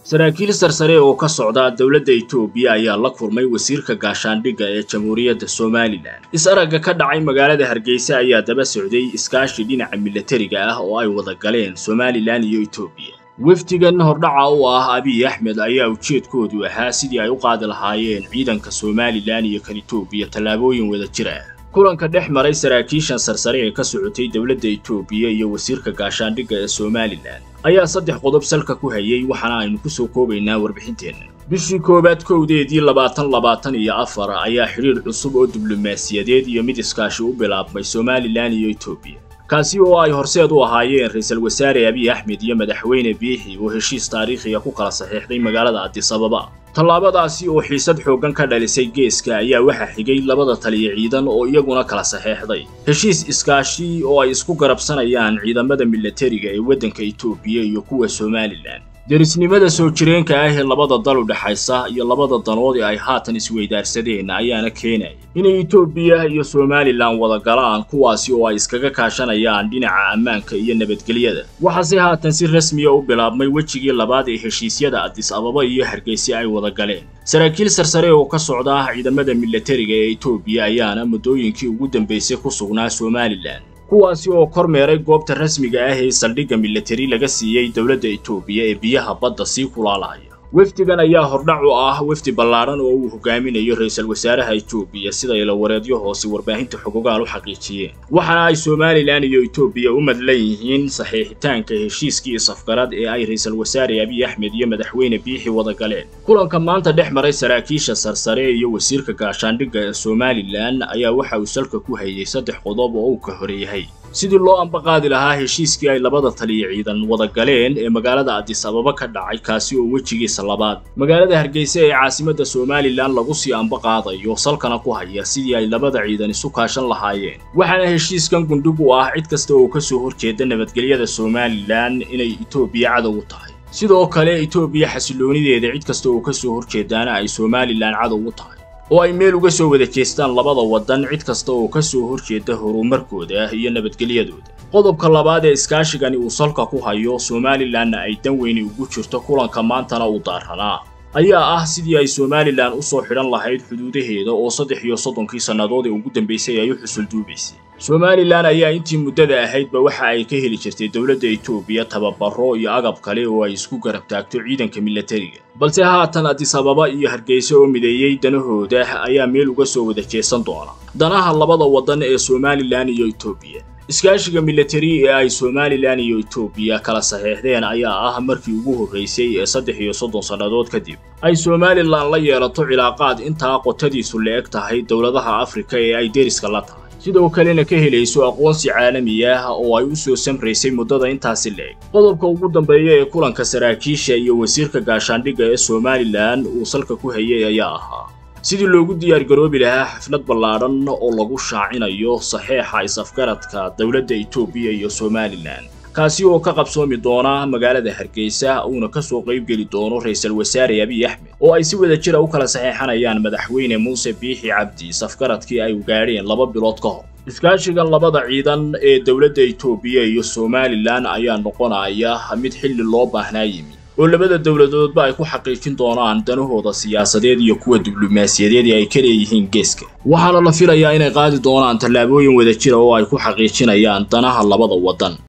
saraakiil sarsare oo ka socda dowladda Itoobiya ayaa la kulmay wasiirka gaashaandhigga ee Jamhuuriyadda Somaliland. Is-aragga ka dhacay magaalada Hargeysa ayaa daba socday iskaashi dhinaca milatariga ah oo ay wada galeen Somaliland iyo Itoobiya. wafdigan hordhaca u ah abiy axmed ayaa ujeedkoodu ahaa sidii ay u qaadi lahaayeen ciidanka somalilan iyo kan itoobiya tallaabooyin wada jir ah kulanka dhex maray saraakiishan sarsare ee ka socotay dowladda itoobiya iyo wasiirka gaashaandhigga ee somalilan ayaa saddex qodob salka ku hayay waxaana aynu ku soo koobaynaa warbixinteenna bishii koowaad kowdeedii labaatan labaatan iyo afar ayaa xidhiir cusub oo diblomaasiyadeed iyo mid iskaashi u bilaabmay somalilan iyo itoobiya kaasi oo ay horseed u ahaayeen ra-iisul wasaare abiy axmed iyo madaxweyne biixi oo heshiis taariikhiga ku kala saxiixday magaalada addis ababa tallaabadaasi oo xiisad xooggan ka dhalisay geeska ayaa waxaa xigay labada taliya ciidan oo iyaguna kala saxeexday heshiis iskaashi oo ay isku garabsanayaan ciidamada milatariga ee waddanka itoobiya iyo kuwa somalilan derisnimada soo jireenka ah ee labada dal u dhexaysa iyo labada danood ee ay haatan isweydaarsadeen ayaana keenaya inay itoobiya iyo somalilan wada galaan kuwaasi oo ay iskaga kaashanayaan dhinaca ammaanka iyo nabadgelyada waxaase haatan si rasmiya u bilaabmay wejigii labaad ee heshiisyada addis ababa iyo hargeysa ay wada galeen saraakiil sarsare oo ka socda ciidamada milatariga ee itoobiya ayaana muddooyinkii ugu dambeysay ku sugnaa somalilan kuwaasi oo kormeeray goobta rasmiga ah ee saldhigga milatari laga siiyey dowladda itoobiya ee biyaha badda sii kulaalaya wafdigan ayaa hordhac u ah wafdi ballaadhan oo uu hogaaminayo ra-iisul wasaaraha itoobiya sida ilawareedyo hoose warbaahinta xogogaal u xaqiijiyeen waxaana ay somalilan iyo itoobiya u madlan yihiin saxiixitaanka heshiiskii safgarad ee ay ra-iisul wasaare abiy axmed iyo madaxweyne biixi wada galeen kulanka maanta dhex maray saraakiisha sarsare iyo wasiirka gaashaandhigga ee somalilan ayaa waxa uu salka ku hayay saddex qodob oo uu ka horeeyahay sidii loo ambaqaadi lahaa heshiiskii ay labada taliya ciidan wada galeen ee magaalada addis ababa ka dhacay kaasi oo wejigiisa labaad magaalada hargeysa ee caasimadda somalilan lagu sii ambaqaadayo salkana ku haya sidii ay labada ciidan isu kaashan lahaayeen waxaana heshiiskan gundhig u ah cid kasta oo ka soo horjeeda nabadgelyada somalilan inay itoobiya cadow u tahay sidoo kale itoobiya xasiloonideeda cid kasta oo ka soo horjeedaana ay somalilan cadow u tahay oo ay meel uga soo wada jeestaan labada waddan cid kasta oo ka soo horjeeda horumarkooda iyo nabadgelyadooda qodobka labaad ee iskaashigani uu salka ku hayo somalilanna ay dan weyni ugu jirto kulanka maantana uu daaranaa ayaa ah sidii ay somalilan u soo xidhan lahayd xuduudaheeda oo saddex iyo soddonkii sannadood ee ugu dambaysay ay u xusulduubaysay somalilan ayaa intii muddada ahaydba waxa ay ka heli jirtay dowladda itoobiya tababaro iyo agab kale oo ay isku garab taagto ciidanka milatariga balse haatan addis ababa iyo hargeysa oo mideeyey danahooda ayaa meel uga soo wada jeesan doona danaha labada waddan ee somalilan iyo itoobiya iskaashiga milatari ee ay somalilan iyo itoobiya kala saxeexdeen ayaa ah markii ugu horraysay ee saddex iyo soddon sannadood kadib ay somalilan la yeelato cilaaqaad intaa qotadiisu la-eg tahay dowladaha afrika ee ay deriska la tahay sidoo kalena ka helayso aqoonsi caalami ah oo ay u soo samraysay muddada intaasi la-eg qodobka ugu dambeeya ee kulanka saraakiisha iyo wasiirka gaashaandhigga ee somalilan uu salka ku hayay ayaa ahaa sidii loogu diyaargaroobi lahaa xaflad ballaadhan oo lagu shaacinayo saxeexa is-afgaradka dowladda itoobiya iyo somalilan kaasi oo ka qabsoomi doona magaalada hargeysa uuna ka soo qaybgeli doono ra-iisul wasaare abiy axmed oo ay si wada jira u kala saxeexanayaan madaxweyne muuse biixi cabdi safgaradkii ay gaadheen laba bilood ka hor iskaashigan labada ciidan ee dowladda itoobiya iyo somalilan ayaa noqonaya mid xilli loo baahnaa yimi oo labada dowladoodba ay ku xaqiijin doonaan danahooda siyaasadeed iyo kuwa diblomaasiyadeed ee ay ka leeyihiin geeska waxaana la filayaa inay qaadi doonaan tallaabooyin wada jira oo ay ku xaqiijinayaan danaha labada waddan